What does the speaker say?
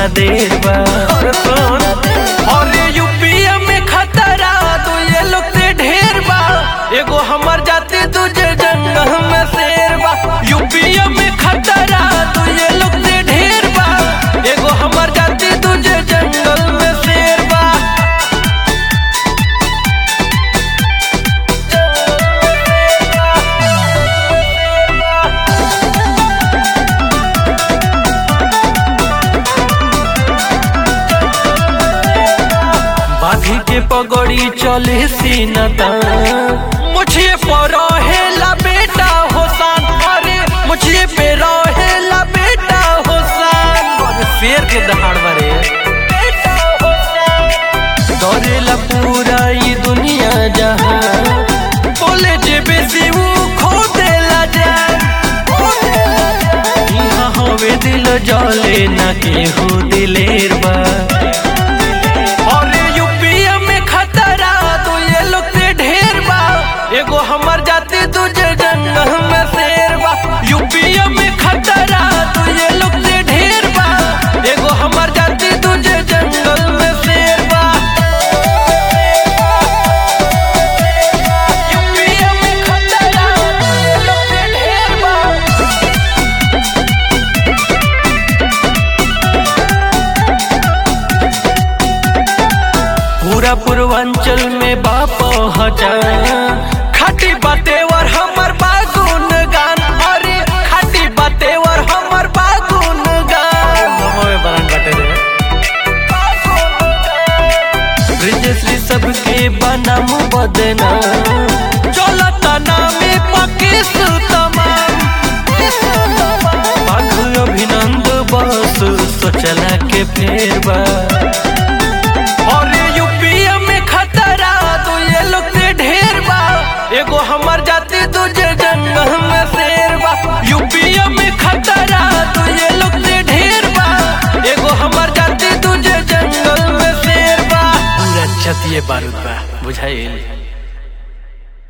देर बा और सुन और यूपीए में खतरा तो ये लोग से ढेर बा एगो हमर जाति तुझे जंगल में शेर बा यूपीए में खतरा तो ये लोग से ढेर बा एगो हमर जाति तुझे जंगल में शेर बा बाघी के पगड़ी चले सीनता मुझे पर रहेला बेटा होसान अरे मुझे पे रहेला बेटा होसान और शेर के दहाड़ बारे दौड़ेला पूरा ये दुनिया जहां बोले जे बेसी वो खो देला जान यहाँ हवे दिल जले ना केहू दिलेर बा और यूपीए में खतरा तो ये लोग से ढेर बा एगो हमर जाति तुझे जंगल में शेर बा यूपीए में खतरा तो ये लोग से ढेर बा एगो हमर जाति तुझे जंगल में शेर बा यूपीए में खतरा तो ये लोग से ढेर बा पूरा पूर्वांचल में बाप हजा खाटी बातेवर हमर बागुन गान अरे खाटी बातेवर हमर बागुन गान नमोए बरन बाटे रे ब्रिजश्री सबके बनम बदना चलता नामे पकिस तमाम पाख अभिनंद बस सोचला के फेर बा और यूपीए में खतरा तो ये लोग से ढेर बा एगो हमर जाति तुझे जंगल में शेर बा यूपीए में खतरा तो ये लोग से ढेर बा एगो हमर जाति तुझे जंगल में शेर बा पूरा छतिए बारूद बा बुझाइल